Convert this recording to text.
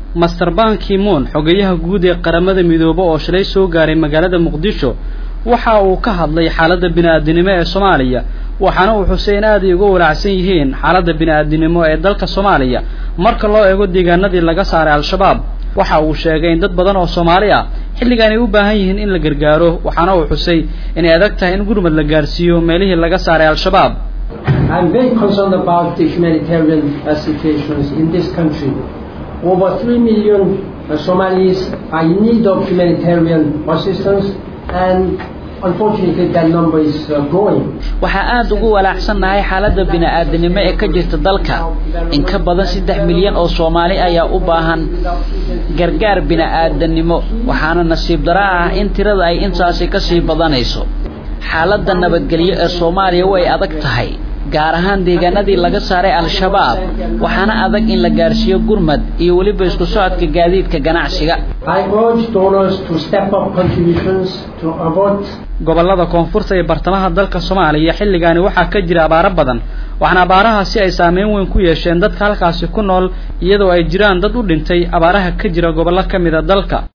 master ban kimon xogeyaha guud ee qaramada midoobe oo shalay soo gaaray magaalada muqdisho waxa uu ka hadlay xaaladda bini-aadinimo ee soomaaliya waxaana uu xusay in aad ay uga walaacsan yihiin xaaladda bini-aadinimo ee dalka soomaaliya marka loo eego deegaanadii laga saaray al-shabaab waxa uu sheegay in dad badan oo soomaali ah xilligan ay u baahan yihiin in la gargaaro waxaana uu xusay inay adag tahay in gurmad la gaarsiiyo meelihii laga saaray al-shabaab I'm very concerned about the humanitarian uh, situations in this country. Over 3 million uh, Somalis are in need of humanitarian assistance and unfortunately that number is uh, growing. waxaa aada ugu walaacsannahay xaaladda bini-aadinimo ee ka jirta dalka in ka badan saddex milyan oo soomaali ayaa u baahan gargaar bini-aadanimo waxaana nasiib dara ah in tirada ay intaasi kasii badanayso xaaladda nabadgelyo ee soomaaliya way adag tahay gaar ahaan deegaanadii laga saaray al-shabaab waxaana adag in la gaarsiiyo gurmad iyo weliba isku socodka gaadiidka ganacsiga I urge donors to step up contributions to avoid gobollada koonfurta ee bartamaha dalka soomaaliya xilligaani waxaa ka jira abaaro badan waxaana abaarahaasi ay saameyn weyn ku yeesheen dadka halkaasi ku nool iyadoo ay jiraan dad u dhintay abaaraha ka jira gobollo ka mida dalka